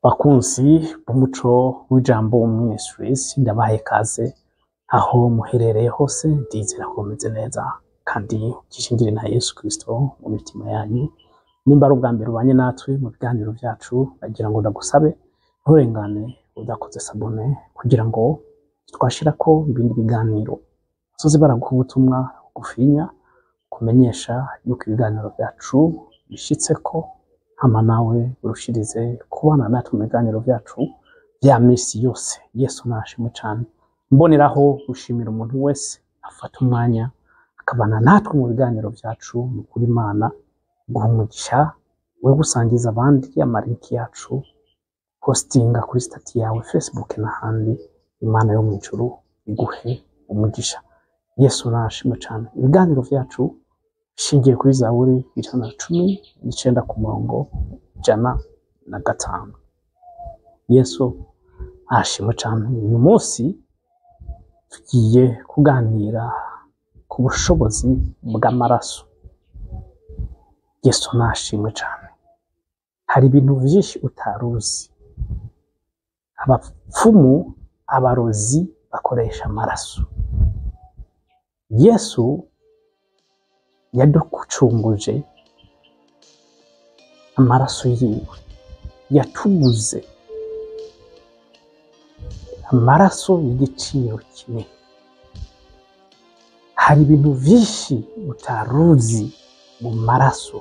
bakunzi b'umuco w'ijambo ministries ndabahaye kaze aho muherereye hose ndizera ko mumeze neza kandi gishingire na yesu kristo mu mitima yanyu nimba ari ubwa mbere ubanye natwe mu biganiro byacu nagira ngo ndagusabe nturengane udakoze sabone kugira ngo twashirako ibindi biganiro tuze baraguha ubutumwa bugufinya kumenyesha yuko ibiganiro byacu bishitseko hama nawe urushirize kubana natwe mu biganiro byacu bya misi yose yesu nashimwe cane mboneraho gushimira umuntu wese afata umwanya akabana natwe mu biganiro byacu ni ukuri imana guha umugisha we gusangiza abandi amalinki yacu postinga kuri stati yawe facebook n'ahandi imana yo mu ijuru iguhe umugisha yesu nashimwe cane ibiganiro byacu bishingiye kuri zaburi ijana na cumi n'icenda ku murongo ijana na gatanu yesu ashimwe cane uyu munsi tugiye kuganira ku bushobozi bw'amaraso yesu nashimwe cane hari ibintu vyinshi utaruzi abapfumu abarozi bakoresha amaraso yesu yaducunguje amaraso yiwe yatuguze amaraso y'igiciro kinini hari ibintu vyinshi utaruzi mu maraso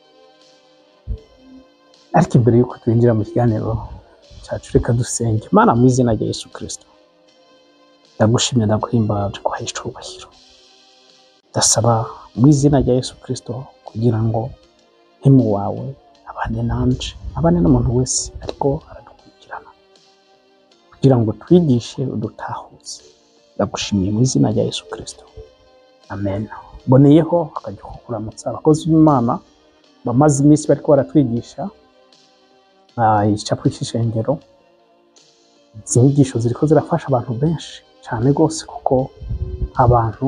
ariko imbere yuko twinjira mu kiganiro cacu reka dusenge mana mu izina rya yesu kristo ndagushimye ndaguhimbaje kuhaye icubahiro ndasaba mu izina rya yesu kristo kugira ngo ntimu wawe abane nanje abane n'umuntu wese ariko aradukurikirana kugira ngo twigishe udutahuze ndagushimiye mu izina rya yesu kristo amen boneyeho akajya kukuramutsa abakozi b'imana bamaze iminsi bariko baratwigisha ah, igicapo c'ishengero izi nyigisho ziriko zirafasha abantu benshi cane rwose kuko abantu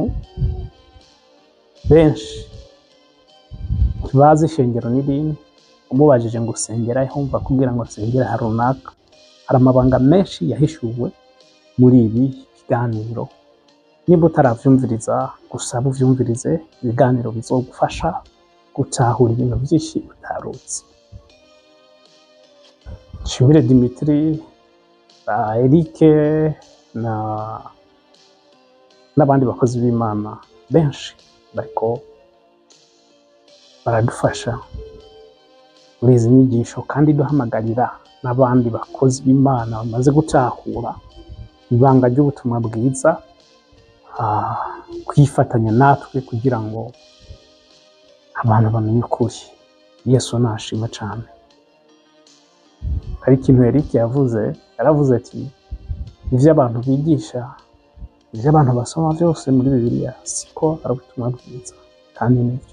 benshi ntibazi ishengero n'idini umubajije ngo usengera he wumva kugira ngo nsengera ha runaka hari amabanga menshi yahishuwe muri ibi biganiro niba utaravyumviriza gusaba uvyumvirize ibiganiro bizogufasha gutahura ibintu vyinshi utaruzi Nshimire Dimitri uh, Eric na n'abandi bakozi b'Imana benshi bariko baradufasha muri izi nyigisho kandi duhamagarira n'abandi bakozi b'Imana bamaze gutahura ibanga ry'ubutumwa bwiza ah, kwifatanya natwe kugira ngo abantu bamenye ukuri yesu nashima cane hari ikintu Eric yavuze yaravuze ati ivyo abantu bigisha ivyo abantu basoma vyose muri bibiliya siko ari ubutumwa bwiza kandi nivyo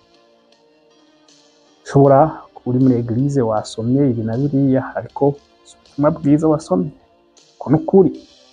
ushobora kuba uri muri eglize wasomye ibi na biriya ariko si ubutumwa bwiza wasomye ko nukuri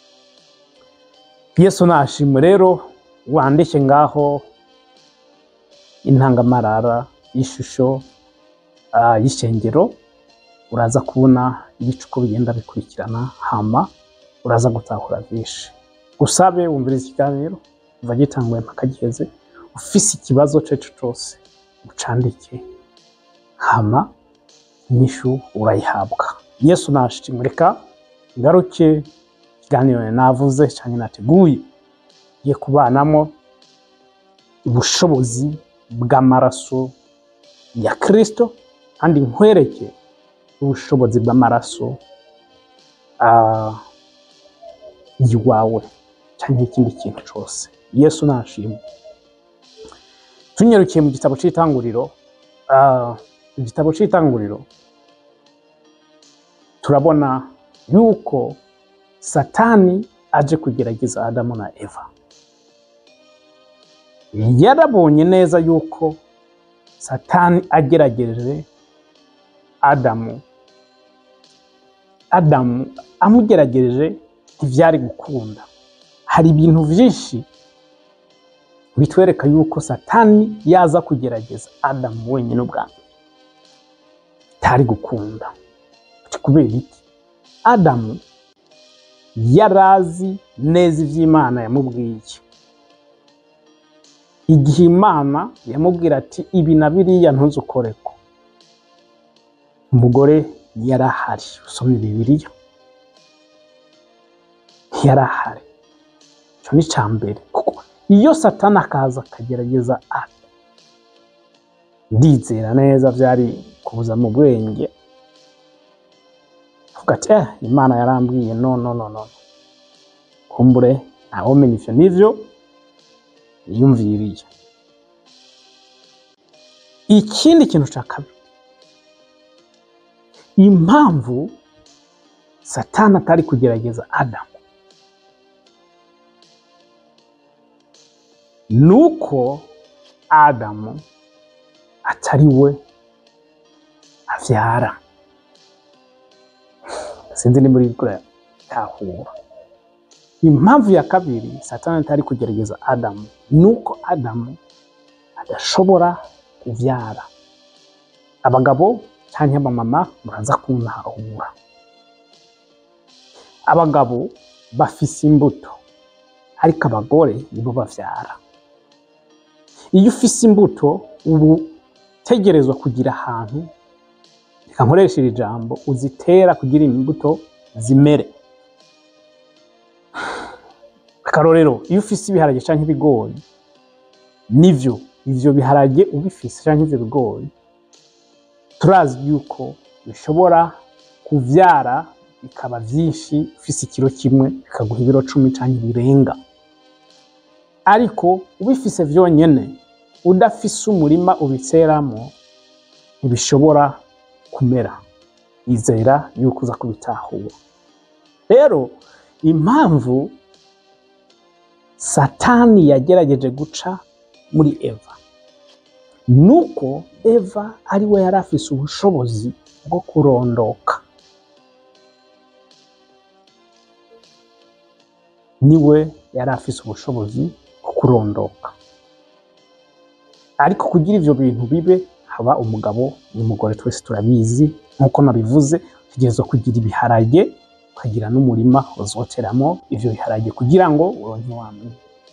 yesu nashimwe rero wandike ngaho intangamarara y'ishusho ah, y'ishengero uraza kubona ibicuko bigenda bikurikirana hama uraza gutahura vyinshi gusabe wumviriza ikiganiro kuva gitanguye mpaka giheze ufise ikibazo ceco cose ucandike hama inyishu urayihabwa yesu nashimwe reka ngaruke ikiganiro navuze canke nateguye ngiye kubanamo ubushobozi bw'amaraso ya kristo kandi nkwereke ubushobozi bw'amaraso ah, yiwawe canke ikindi kintu cose yesu nashimwe tunyarukiye mu gitabo c'itanguriro ah, igitabo c'itanguriro turabona yuko satani aje kugerageza adamu na eva yarabonye neza yuko satani agerageje adamu adamu amugerageje ntivyari gukunda hari ibintu vyinshi bitwereka yuko satani yaza kugerageza adamu wenyine ubwa mbere bitari gukunda kubera iki adamu yari azi neza iby'imana yamubwiye igihe imana yamubwira ati ibi na biriya ntuzukoreko umugore yari ahari usomye bibiliya yari ahari icyo ni icya mbere kuko iyo satani akaza akagerageza ati ndizera neza byari kubuza mu bwenge avuga ati eh imana yarambwiye no no no no kumbure ntawe umenya ivyo nivyo yiyumviriye ikindi kintu cya kabiri impamvu satani atari kugerageza adamu nuko adamu atari we avyara sinzi ni muri tahura impamvu ya kabiri satani atari kugerageza adamu nuko adamu adashobora kuvyara abagabo cyangwa abamama muraza kuntahura abagabo bafise imbuto ariko abagore nibo bavyara iyo ufise imbuto ubu utegerezwa kugira ahantu reka nkoresha iri jambo uzitera kugira imbuto zimere akarorero iyo ufise ibiharage canke ibigori nivyo ivyo biharage ubifise canke ivyo bigori turazi yuko bishobora kuvyara bikaba vyinshi ufise ikiro kimwe bikaguha ibiro cumi canke birenga ariko ubifise vyonyene udafise umurima ubiteramo ntibishobora kumera izera yuko uza kubitahura rero impamvu satani yagerageje guca muri eva nuko eva ari we yari afise ubushobozi bwo kurondoka niwe yari afise ubushobozi bwo kurondoka ariko kugira ivyo bintu bibe haba umugabo n'umugore twese turabizi nk'uko nabivuze utegerezwa kugira ibiharage ukagira n'umurima uzoteramo ivyo biharage kugira ngo uronke wamenya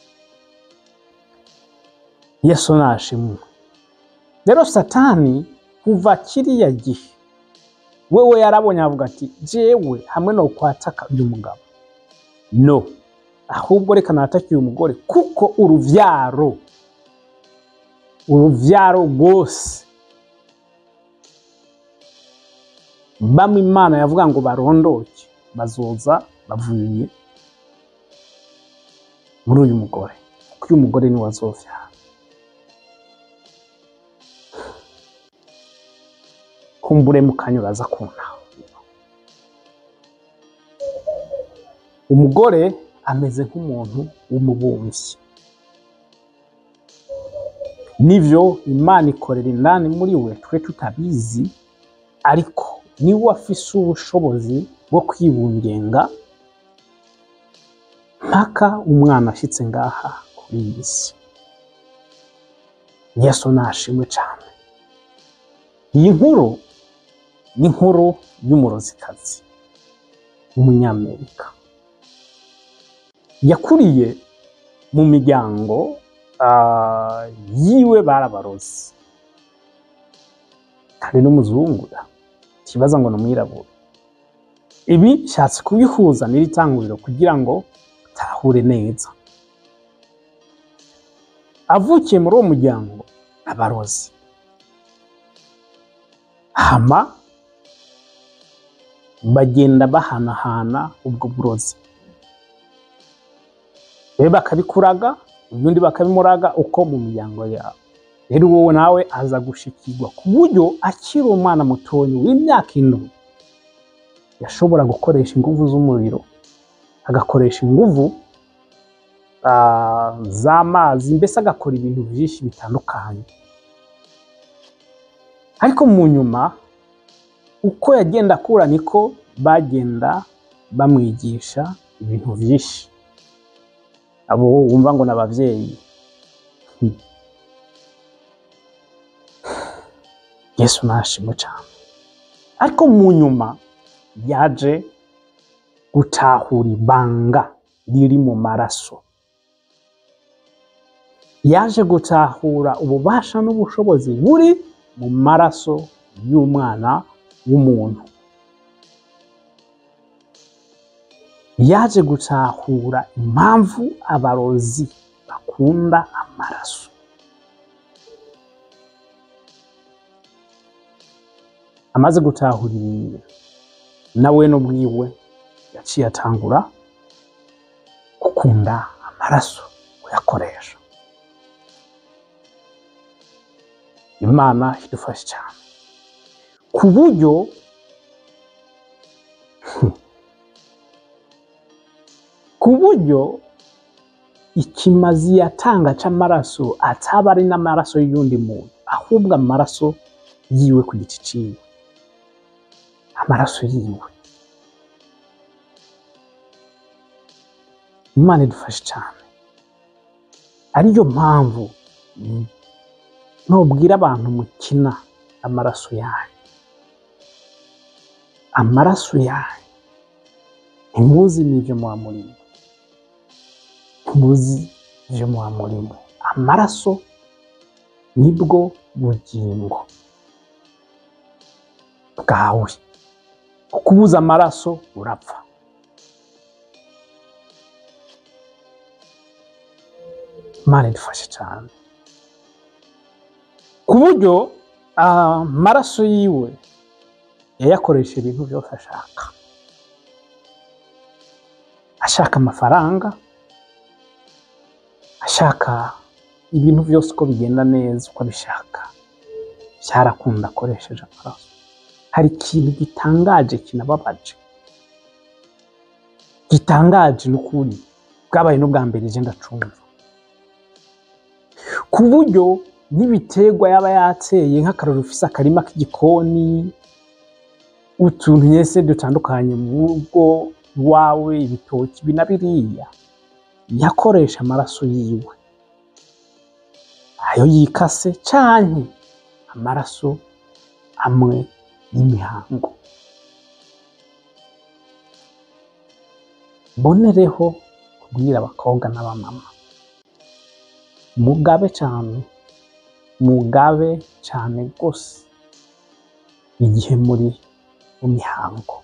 yesu nashimwe rero satani kuva kiriya gihe wewe yarabonye avuga ati jewe hamwe no kwataka uyu mugabo no ahubwo reka natake uyu mugore kuko uruvyaro uruvyaro rwose bamwe imana yavuga ngo barondoke bazoza bavuye muri uyu mugore kuko uyu mugore niwe azovyara kumbure mukanya uraza kuntaho umugore ameze nk'umuntu w'umubumvyi nivyo imana ikorera indani muri we twe tutabizi ariko niwe afise ubushobozi bwo kwibungenga mpaka umwana ashitse ngaha kuri iyi si yesu nashimwe cane iyi nkuru ni inkuru y'umurozikazi w'umunyamerika yakuriye mu miryango ah, yiwe barabarozi kandi n'umuzungu da ikibazo ngo ni umwirabura ibi nshatse kubihuza n'iri tanguriro kugira ngo utahure neza avukiye muri uwo muryango abarozi hama bagenda bahanahana ubwo burozi rero bakabikuraga ubundi bakabimuraga uko mu miryango yabo rero wowe nawe aza gushikirwa ku buryo akiri umwana mutoya w'imyaka indwi yashobora gukoresha inguvu z'umuriro agakoresha inguvu ah, z'amazi mbese agakora ibintu byinshi bitandukanye ariko mu nyuma uko yagenda akura niko bagenda bamwigisha ibintu byinshi abo wumva ngo ni ababyeyi Hmm. yesu nashimwe cyane ariko mu nyuma yaje gutahura ibanga riri mu maraso yaje gutahura ububasha n'ubushobozi buri mu maraso y'umwana w'umuntu yaje gutahura impamvu abarozi bakunda amaraso amaze gutahura ibintu nawe n'ubwiwe yaciye atangura gukunda amaraso kuyakoresha imana idufashe cyane ku buryo ku buryo ikimazi yatanga c'amaraso ataba ari n'amaraso y'undi muntu ahubwo amaraso yiwe ku giti ciwe amaraso yiwe imana idufashe cyane ariyo mpamvu mm, nubwira abantu mukina amaraso yanyu amaraso yanyu ntimuzi n'ibyo muba murimo ntimuzi ibyo muba murimo amaraso nibwo bugingo bwawe ukubuza amaraso urapfa imana idufashe cyane ku buryo ah, amaraso yiwe yayakoresha ibintu byose ashaka ashaka amafaranga ashaka ibintu byose uko bigenda neza uko abishaka byarakunda akoresheje amaraso hari ikintu gitangaje kinababaje gitangaje n'ukuri bwabaye n'ubwa mbere je ndacumva ku buryo n'ibiterwa yaba yateye nk'akararo ufise akarima k'igikoni utuntu nyese dutandukanye mu rugo iwawe ibitoki ibi na biriya yakoresha amaraso yiwe ayo yikase canke amaraso amwe y'imihango mbonereho kubwira abakobwa n'abamama mugabe cyane mugabe cyane rwose igihe muri mu mihango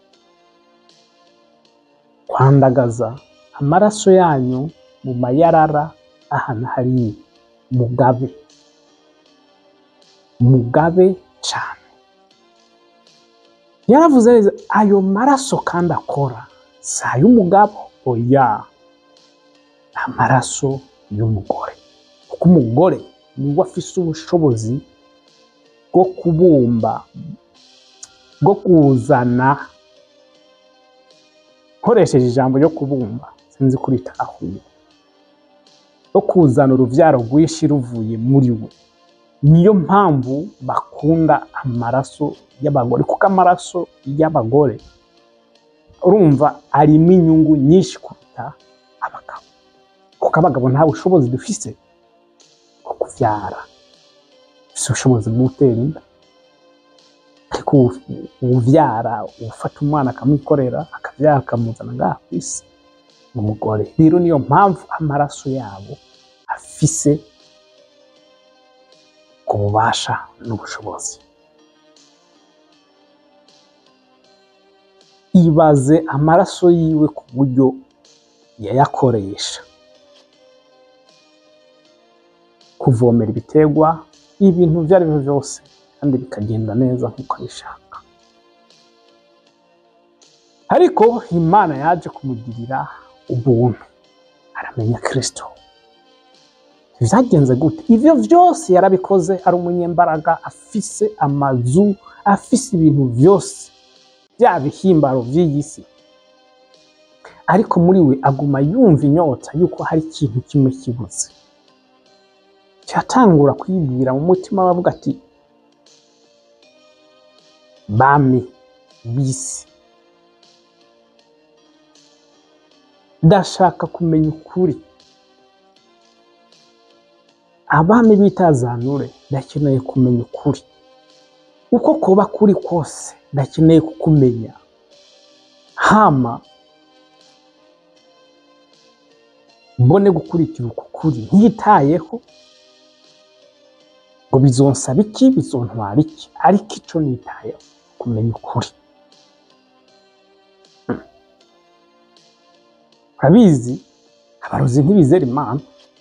kwandagaza amaraso yanyu mu mayarara ahantu hari mugabe mugabe cyane yaravuze neza ayo maraso kandi akora si ay'umugabo oya amaraso y'umugore kuko umugore niwe afise ubushobozi bwo kubumba bwo kuzana nkoresheje ijambo ryo kubumba sinzi kuri tahuye bwo kuzana uruvyaro rwinshi ruvuye muri we niyo mpamvu bakunda amaraso y'abagore kuko amaraso y'abagore urumva arimo inyungu nyinshi kuruta abagabo kuko abagabo nta bushobozi dufise bwo kuvyara dufise ubushobozi bwo gutera inda ariko uwu- uwuvyara ufata umwana akamwikorera akavyara akamuzana ngaha ku isi ni umugore rero niyo mpamvu amaraso yabo afise ububasha n'ubushobozi ibaze amaraso yiwe ku buryo yayakoresha kuvomera ibiterwa ibintu ibyo ari byo byose kandi bikagenda neza nk'uko abishaka ariko imana yaje kumugirira ubuntu aramenya kirisito byagenze gute ibyo byose yarabikoze ari umunyembaraga afise amazu afise ibintu byose bya bihimbaro by'iyi si ariko muri we aguma yumva inyota yuko hari ikintu kimwe kibuze cyatangura kwibwira mu mutima we avuga ati bami bisi ndashaka kumenya ukuri abami bitazanure ndakeneye kumenya ukuri uko kuba kuri kose ndakeneye kukumenya hama mbone gukurikira uku kuri ntitayeho ngo bizonsaba iki bizontwara iki ariko ico nitayeho kumenya ukuri Mm. urabizi abarozi ntibizera imana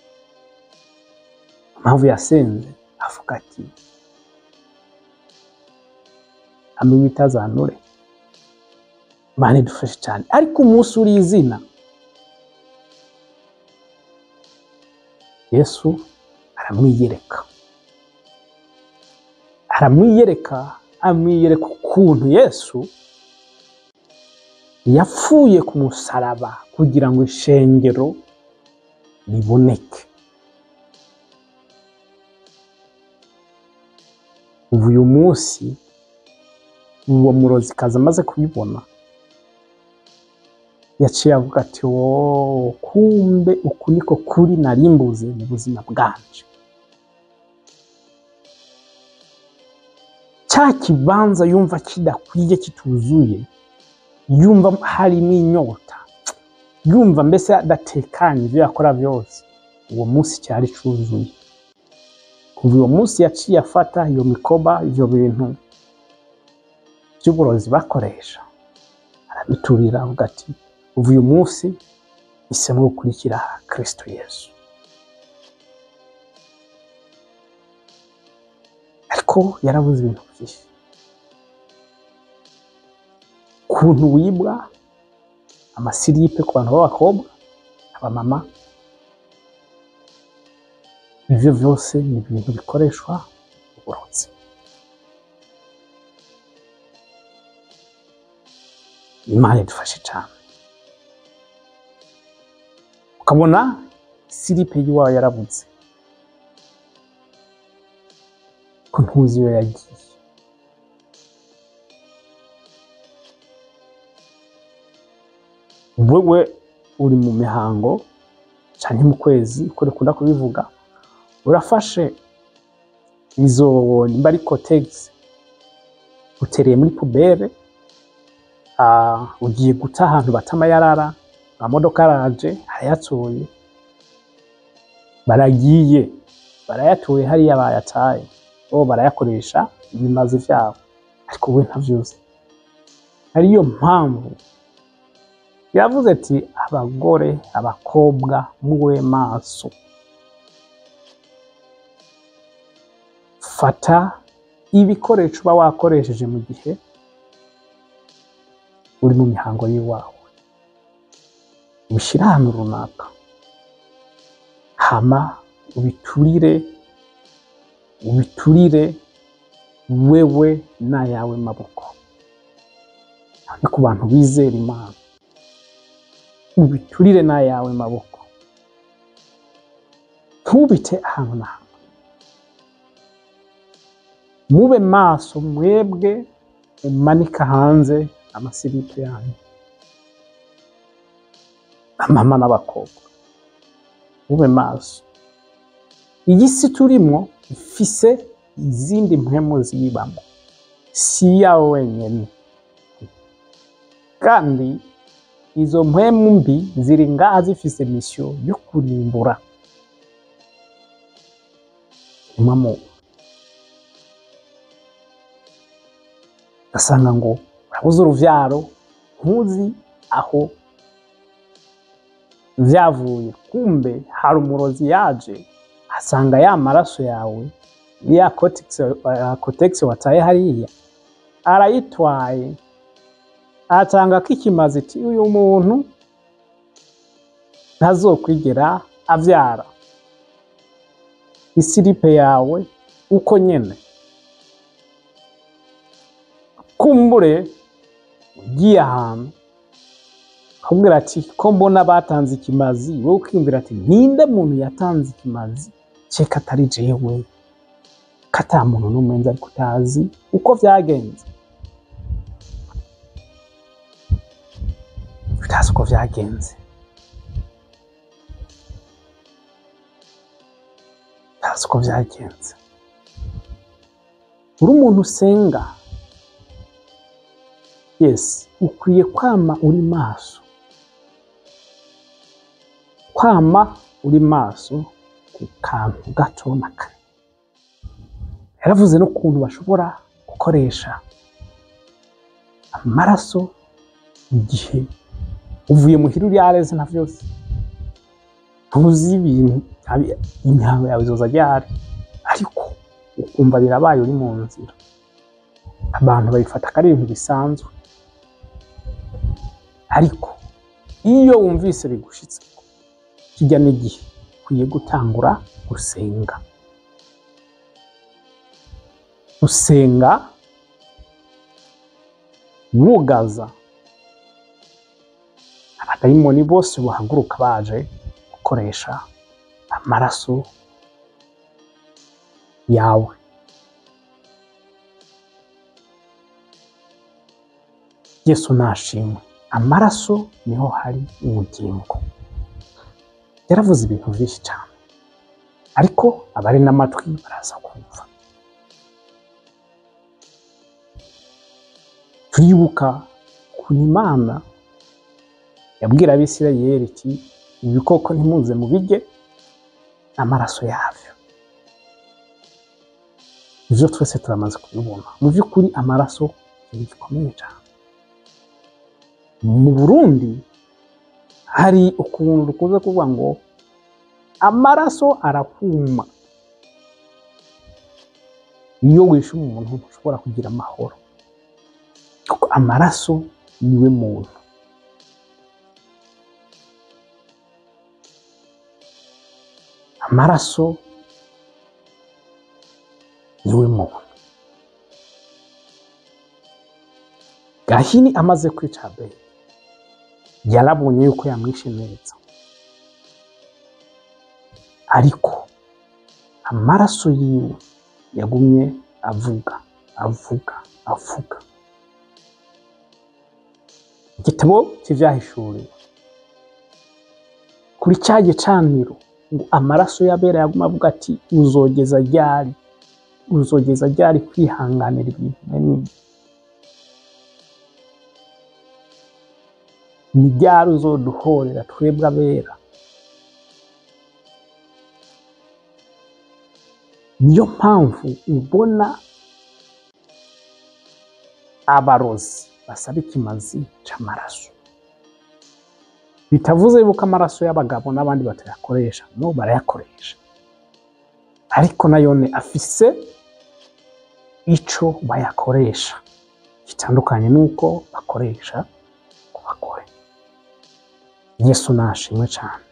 impamvu yasenze avuga ati hamwe bitazanure imana idufashe cyane ariko umunsi uri izina yesu aramwiyereka aramwiyereka amwiyereka ukuntu yesu yapfuye ku musaraba kugira ngo ishengero riboneke ubu uyu munsi uwo murozikazi amaze kubibona yaciye avuga ati wooo kumbe uku niko kuri narimbuze mu buzima bwanje cya kibanza yumva kidakwiye kituzuye yumva harimo inyota yumva mbese adatekanye ibyo yakora byose uwo munsi cyari cyuzuye kuva uwo munsi yaciye afata iyo mikoba ibyo bintu by'uburozi bakoresha arabiturira avuga ati uva uyu munsi hisemo gukurikira kristo yesu ariko yarabuze ibintu byinshi ukuntu wibwa amasiripe ku bantu b'abakobwa abamama ibyo byose ni ibintu bikoreshwa uburozi imana idufashe cyane ukabona siripe y'iwawe yarabuze ko ntuzi iyo yagiye wewe uri mu mihango cyane mu kwezi uko dukunda kubivuga urafashe izo nimba ari kotegisi utereye muri pubere ah, ugiye guta ahantu bata amayarara amamodoka araje arayatuye baragiye barayatuye hariya bayataye bo barayakoresha ibimazi vyabo ariko we ntavyuzi ariyo mpamvu yavuze ati abagore abakobwa mube maso fata ibikoresho uba wakoresheje mu gihe uri mu mihango y'iwawe ubishyire ahantu runaka hama ubiturire ubiturire wewe n'ayawe maboko ni ku bantu bizera imana ubiturire n'ayawe maboko ntubite ahantu na hamwe mube maso mwebwe mumanika hanze amasiripe yanyu amama n'abakobwa mube maso iyi si turimo ifise izindi mpemu ziyibamo si iyawe wenyine kandi izo mpemu mbi ziri ngaha zifise misiyo yo kurimbura impamo ugasanga ngo urabuze uruvyaro ntuzi aho vyavuye kumbe hari umurozi yaje asanga ya maraso yawe ya kotegisi wataye hariya arayitwaye atanga ko ikimazi iti uyu muntu ntazokwigera avyara isiripe yawe uko nyene kumbure ugiye ahantu akubwira ati ko mbona batanze ikimazi wowe ukiyumvira ati ninde muntu yatanze ikimazi ceka atari jewe ko ata muntu n'umwe nzi ariko utazi uko vyagenze utazi uko vyagenze utazi uko vyagenze uri umuntu usenga yes ukwiye kwama uri maso kwama uri maso ku kantu gato na kare yaravuze n'ukuntu bashobora gukoresha amaraso igihe uvuye muhira uri areze na vyose ntuzi ibintu abi- imihango yawe izoza ryari ariko ukumva birabaye uri mu nzira abantu babifata ko ari ibintu bisanzwe ariko iyo wumvise bigushitse kijya n'igihe ukwiye gutangura gusenga gusenga wugaza abadayimoni bose bahaguruka baje gukoresha amaraso yawe yesu nashimwe amaraso niho hari ubugingo yaravuze ibintu byinshi cyane ariko abari n'amatwi baraza kumva turibuka ku imana yabwira abisirayeli iti ibikoko ntimuze mubirye amaraso yabyo ibyo twese turamaze kubibona mu by'ukuri amaraso ni gikomeye cyane mu burundi hari ukuntu dukunze kuvuga ngo amaraso arahuma iyo wishe umuntu ntushobora kugira amahoro kuko amaraso niwe muntu amaraso niwe muntu gahini amaze kwica abeli yarabonye yuko yamwishe neza ariko amaraso yiwe yagumye avuga avuga avuga igitabo cy'ibyahishuriwe kuri cya gicaniro ngo amaraso y'abera yaguma avuga ati uzogeza ryari uzogeza ryari kwihanganira ibintu binini ni ryari uzoduhorera twebwe abera niyo mpamvu ubona abarozi basaba ikimazi c'amaraso bitavuze yuko amaraso y'abagabo n'abandi batayakoresha no barayakoresha ariko nayone afise ico bayakoresha gitandukanye n'uko bakoresha ku bagore yesu nashimwe cyane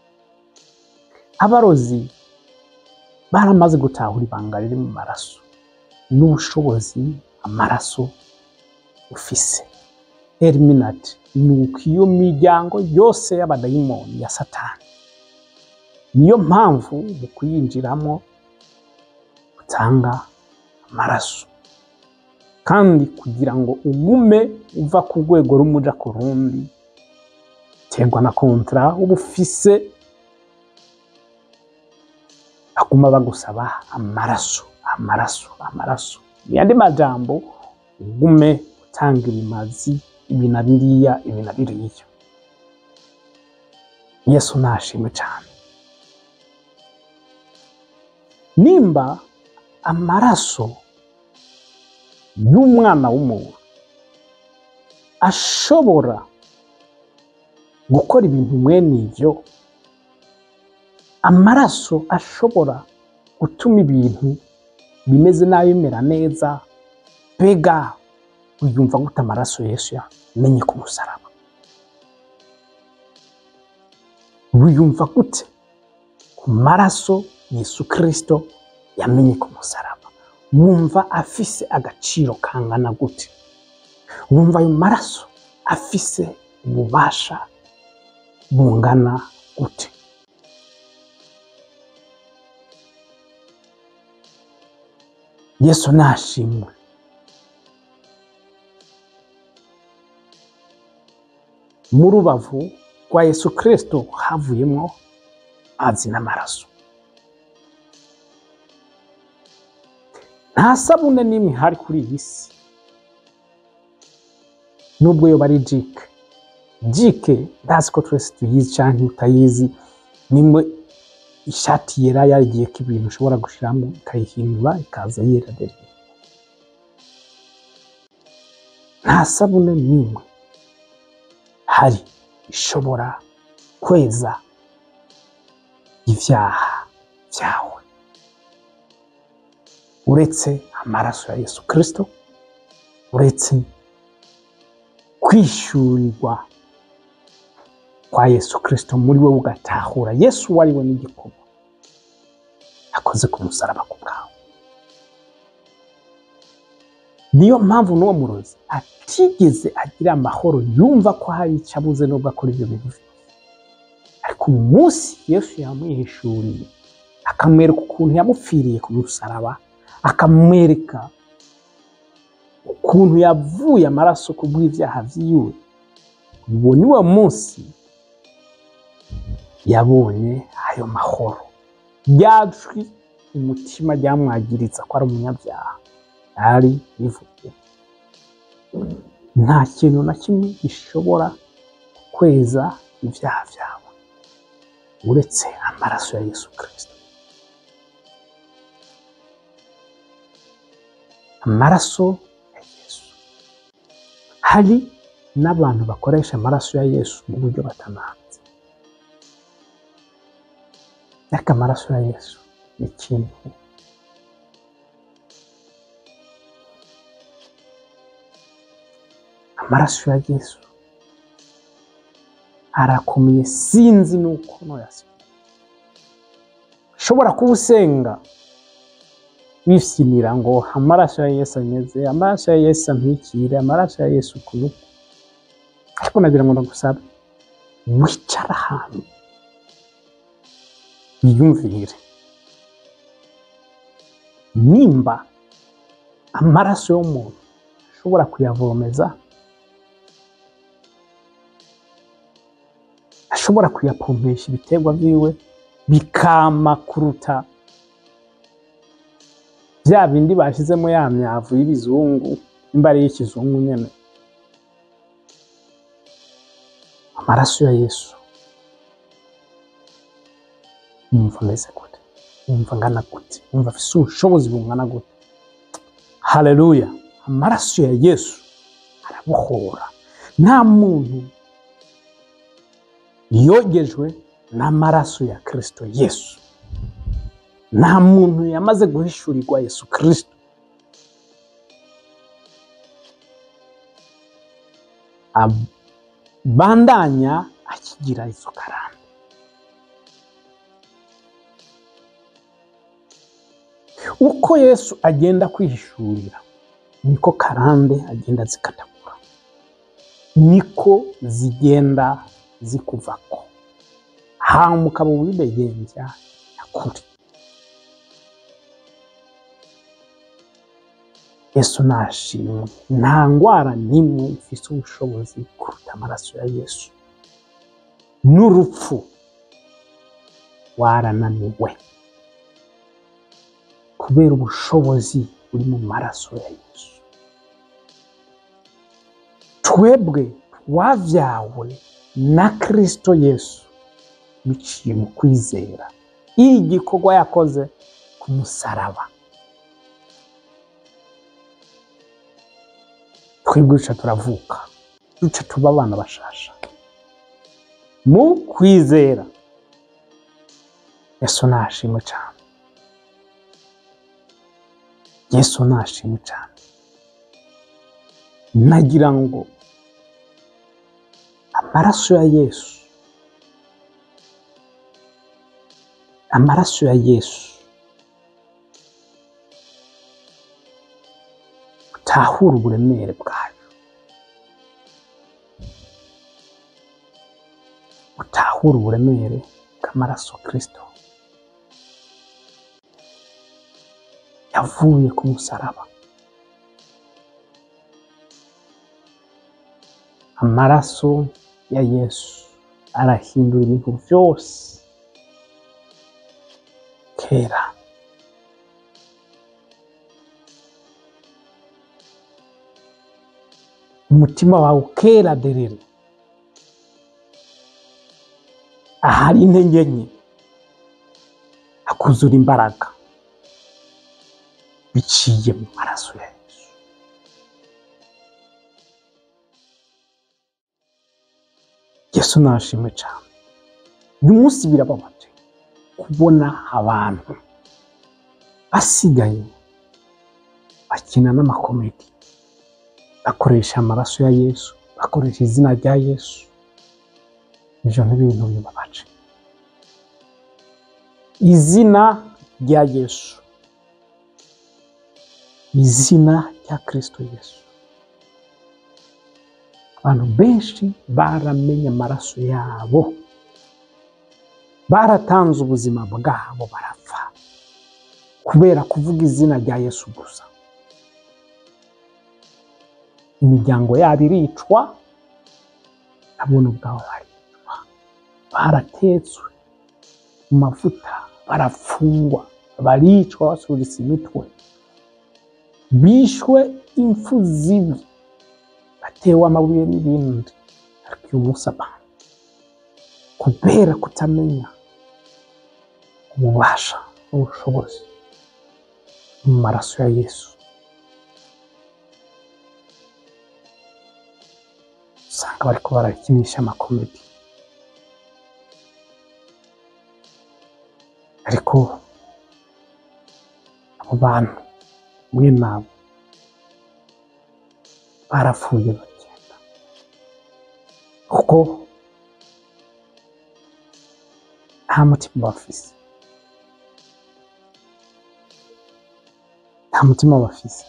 abarozi baramaze gutahura ibanga riri mu maraso n'ubushobozi amaraso ufise eliminati ni uko iyo miryango yose y'abadayimoni ya satani niyo mpamvu mu kuyinjiramo utanga amaraso kandi kugira ngo ugume uva ku rwego rumwe uja ku rundi terwa na kontara uba ufise baguma bagusaba amaraso amaraso amaraso mu yandi majambo ugume utanga ibimazi ibi na biriya ibi na biriya yesu nashimwe cyane nimba amaraso y'umwana w'umuntu ashobora gukora ibintu mwene ibyo amaraso ashobora gutuma ibintu bimeze nabi bimera neza mbega uyumva gute amaraso yesu yamenye ku musaraba wiyumva gute ku maraso yesu kirisito yamenye ku musaraba wumva afise agaciro kangana gute wumva ayo maraso afise ububasha bungana gute yesu nashimwe mu rubavu rwa yesu kirisito havuyemo amazi n'amaraso nta sabune n'imwe ihari kuri iyi si nubwo yoba ari jike jike ndazi ko twese tuyizi canke utayizi nimwe ishati yera yarigiyeko ibintu ushobora gushiramo ikayihindura ikaza yera dere nta sabune n'imwe hari ishobora kweza ivyaha vyawe uretse amaraso ya yesu kristo uretse kwishyurirwa kwa yesu kristo muri we ugatahura yesu uwo ari we n'igikorwa akoze ku musaraba ku bwawe niyo mpamvu n'uwo murozi atigeze agira amahoro yumva ko hari icyo abuze nubwo akora ibyo bintu vyose ariko umunsi yesu yamwihishuriye akamwereka ukuntu yamupfiriye ku musaraba akamwereka ukuntu yavuye amaraso ku bw'ibyaha vyiwe uwo ni wo munsi yabonye ayo mahoro ryajwi umutima ryamwagiriza ko ari umunyabyaha ari bivuye nta kintu na kimwe gishobora kweza ibyaha byawe uretse amaraso ya yesu kirisito amaraso ya yesu hari n'abantu bakoresha amaraso ya yesu mu buryo batanazi ariko amaraso ya yesu ni ikintu amaraso ya yesu arakomeye sinzi nuko noyasi ushobora kuba usenga wishimira ngo amaraso ya yesu anyeze amaraso ya yesu antwikire amaraso ya yesu kunuku ariko nagira ngo ndagusabe wicara ahantu wiyumvire nimba amaraso y'umuntu ashobora kuyavomeza ashobora kuyapompesha ibiterwa byiwe bikama kuruta bya bindi bashyizemo ya myavu y'ibizungu nimba ari iy'ikizungu nyine amaraso ya yesu wumva ameze gute wumva angana gute wumva afise ubushobozi bungana gute haleluya amaraso ya yesu arabohora nta muntu yogejwe n'amaraso ya kirisito yesu nta muntu yamaze guhishurirwa yesu kirisito abandanya akigira izo karande uko yesu agenda kwihishurira niko karande agenda zikatagura niko zigenda zikuvako hama ukaba ubidegembya nyakuri yesu nashimwe nta ndwara n'imwe ifise ubushobozi kuruta amaraso ya yesu n'urupfu warananiwe kubera ubushobozi buri mu maraso ya yesu twebwe twavyawe na kristo yesu biciye mu kwizera iri gikorwa yakoze ku musaraba twebwe duca turavuka duca tuba abana bashasha mu kwizera yesu nashimwe cyane yesu nashimwe cyane nagira ngo amaraso ya yesu amaraso ya yesu utahura uburemere bwayo utahura uburemere bw'amaraso kirisito yavuye ku musaraba amaraso ya yesu arahindura ibintu byose kera umutima wawe ukera derere ahari intege nke akuzura imbaraga biciye mu maraso ya Yesu Yesu nashimwe cyane uyu munsi birababaje kubona abantu basigaye bakina n'amakomedi bakoresha amaraso ya Yesu bakoresha izina rya Yesu ivyo ni ibintu bibabaje izina rya Yesu izina rya Kristo Yesu abantu benshi baramenye amaraso yabo baratanze ubuzima bwabo barapfa kubera kuvuga izina rya Yesu gusa imiryango yabo iricwa nabona ubwabo baricwa baratetswe mu mavuta barafungwa baricwa basubiza imitwe bishwe impfu zibi batewe amabuye n'ibindi ariko uyu munsi abantu kubera kutamenya ububasha n'ubushobozi mu maraso ya Yesu usanga bariko barakinisha amakomedi ariko abo bantu mwe nabo barapfuye bagenda kuko nta mutima bafise nta mutima bafise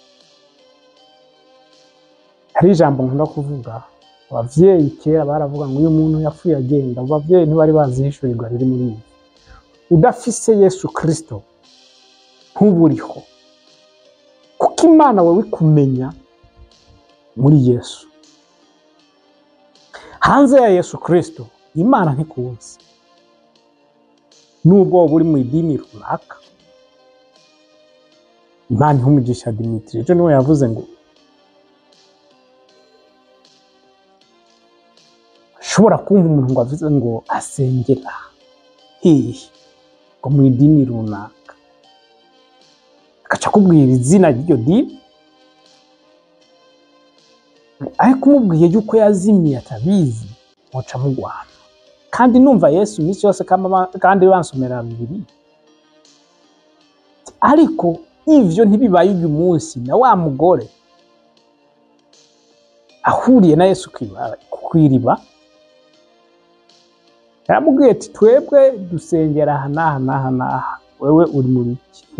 hari ijambo nkunda kuvuga abavyeyi kera baravuga ngo uyu muntu yapfuye agenda abo bavyeyi ntibari bazi ihishurirwa riri muri iyi udafise yesu kristo ntuburiho kuko imana wowe kumenya muri yesu hanze ya yesu kristo imana ntikuzi nubwo wowe uri mu idini runaka imana ihumugisha dimitiri ejo niwe yavuze ngo ushobora kumva umuntu ngo avuze ngo asengera hehe ngo mu idini runaka agaca akubwira izina ry'iryo dini ariko umubwiye yuko yazimiye atabizi muca mugwana kandi numva yesu iminsi yose kama- kandi bansomera bibiri ariko ivyo ntibibaye uyu munsi na wa mugore ahuriye na yesu kw'ibara- kw'iriba yaramubwiye ati twebwe dusengera aha n'aha n'aha n'aha wewe uri mu biki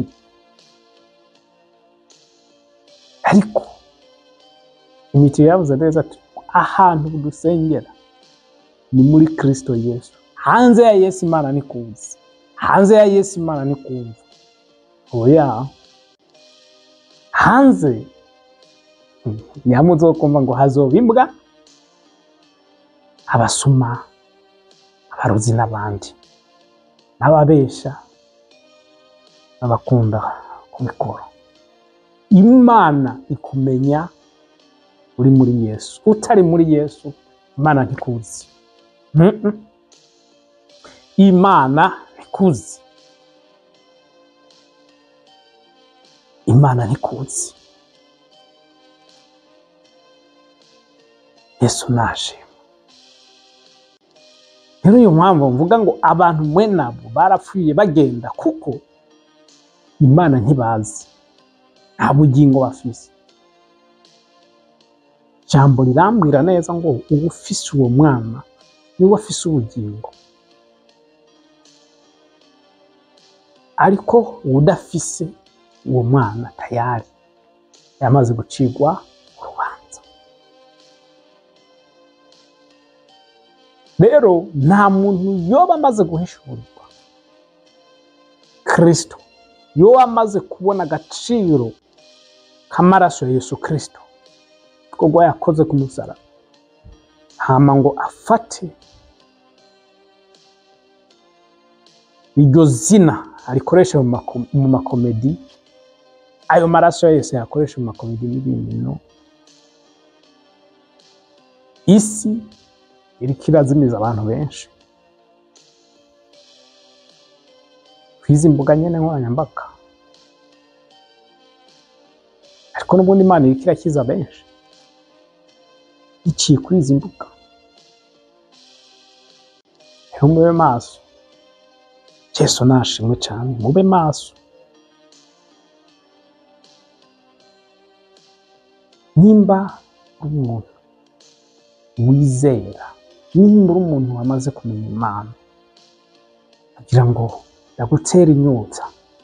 ariko imiti yavuze neza ati ahantu dusengera ni muri kristo yesu hanze ya yesu imana ni kuzi hanze ya yesu imana ni kumva oya hanze hmm, nyamwe uzokumva ngo hazoba imbwa abasuma abarozi n'abandi n'ababesha n'abakunda kubikora imana ikumenya uri muri yesu utari muri yesu imana ntikuzi Mm-mm. imana ntikuzi imana ntikuzi yesu naje rero iyo mpamvu mvuga ngo abantu mwe nabo barapfuye bagenda kuko imana ntibazi nta bugingo bafise ijambo rirambwira neza ngo uba ufise uwo mwana niwe afise ubugingo ariko udafise uwo mwana tayari yamaze gucigwa urubanza rero nta muntu yoba amaze guhishurirwa kristo yoba amaze kubona agaciro k'amaraso ya yesu kristo igikorwa yakoze ku musaraba hama ngo afate iryo zina arikoresha mu mako- mu makomedi ayo maraso yose yakoresha mu makomedi n'ibindi no isi iriko irazimiza abantu benshi kwizi mbuga nyene nkoranyambaga ariko n'ubundi imana iriko irakiza benshi iciye kuri izi mbuga rero mube maso yesu nashimwe cane mube maso nimba uri umuntu wizera nimba uri umuntu wamaze kumenya imana kugira ngo ndagutera inyota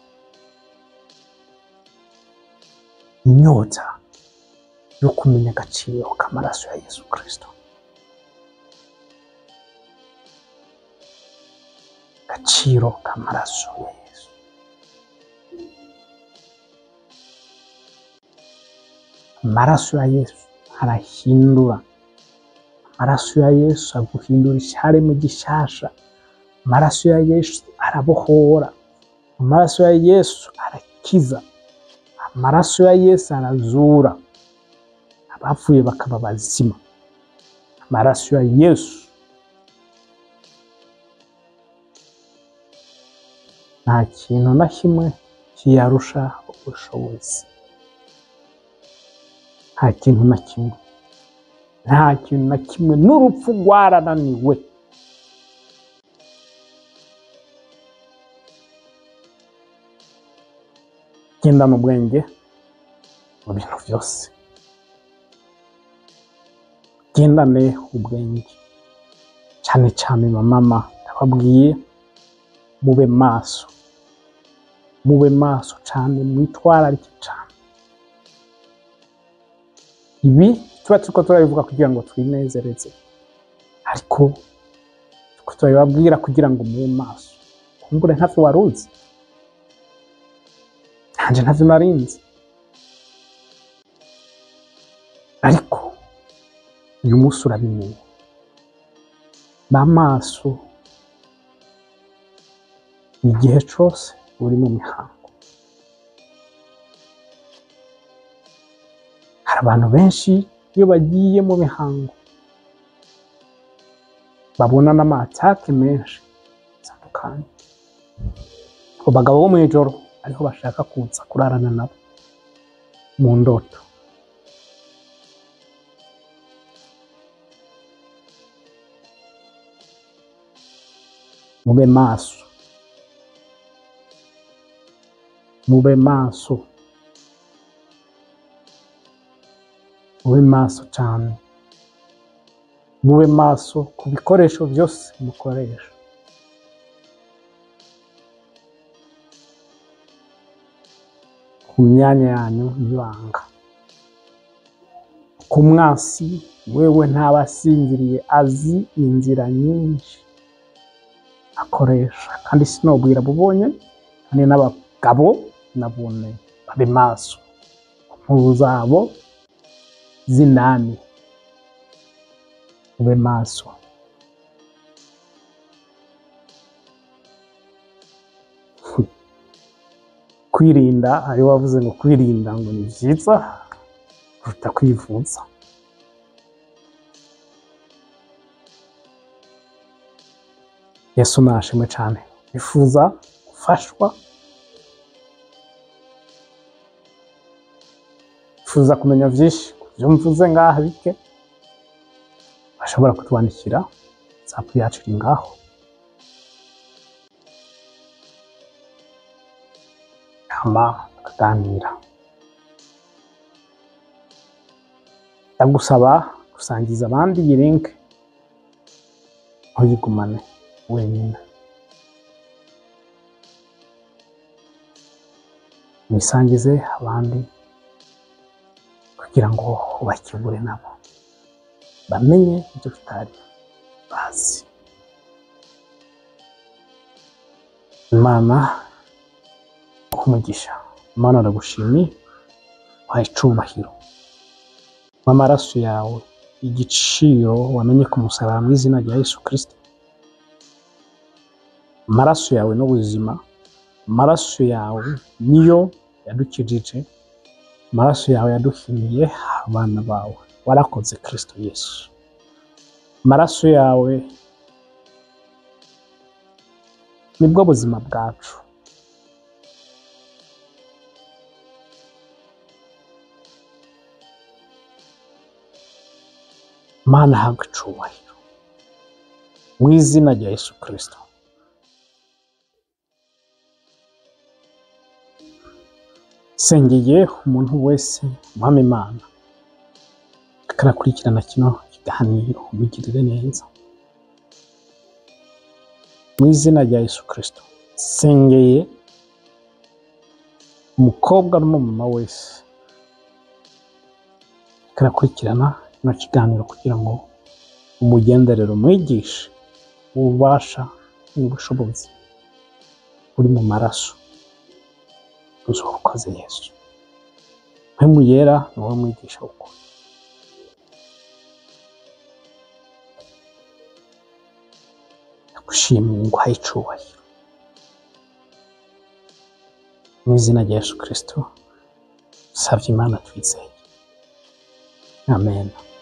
inyota yo kumenya agaciro k'amaraso ya yesu kirisito agaciro k'amaraso ya yesu amaraso ya yesu arahindura amaraso ya yesu aguhindura icyaremwe gishasha amaraso ya yesu arabohora amaraso ya yesu arakiza amaraso ya yesu arazura abapfuye bakaba bazima amaraso ya yesu nta kintu na kimwe kiyarusha ubushobozi nta kintu na kimwe nta kintu na kimwe n'urupfu rwarananiwe gendana ubwenge mu bintu byose gendane ubwenge cyane cyane mama ndababwiye mube maso mube maso cyane mwitwararike cyane ibi tuba turiko turabivuga kugira ngo twinezereze ariko turiko turabibabwira kugira ngo mube maso kumbure ntavyo wari uzi nanje ntavyo narinzi ariko uyu munsi urabimenye ba maso igihe cose uri mu mihango hari abantu benshi iyo bagiye mu mihango babona n'amatake menshi atandukanye abo bagabo bo mw'ijoro ariho bashaka kuza kurarana nabo mu ndoto mube maso mube maso mube maso cyane mube maso ku bikoresho byose mukoresha ku myanya yanyu y'ibanga ku mwasi wewe ntabasinziriye azi inzira nyinshi akoresha kandi sinobwira bubonye kandi n'abagabo nabone babe maso inkuru zabo z'inani ube maso kwirinda hari wavuze ngo kwirinda ngo ni byiza kuruta kwivuza yesu nashimwe cyane bifuza gufashwa bifuza kumenya byinshi ku byo mvuze ngaha bike bashobora kutwandikira zapu yacu iri ngaho hama tukaganira ndagusaba gusangiza abandi iyi link ntuyigumane wenyine wisangize abandi kugira ngo bakibure nabo bamenye ibyo tutari bazi imana kumugisha imana aragushimiye wahaye icubahiro w'amaraso yawe igiciro wamenye ku musaraba mu izina rya yesu kirisito amaraso yawe n'ubuzima amaraso yawe niyo yadukijije amaraso yawe yaduhiniye abana bawe warakoze kirisito yesu amaraso yawe nibwo buzima bwacu mana habwa icubahiro mu izina rya yesu kirisito sengeye umuntu wese umuhama imana akarakurikirana kino kiganiro umugirire neza mu izina rya yesu kirisito sengeye umukobwa n'umumama wese akarakurikirana kino kiganiro kugira ngo umugenderere umwigishe ububasha n'ubushobozi buri mu maraso ukoze yesu mpemu yera ni wowe mwigisha w'ukuri ndagushimiye nguhaye icubahiro mu izina rya yesu kirisito dusabye imana twizeye amen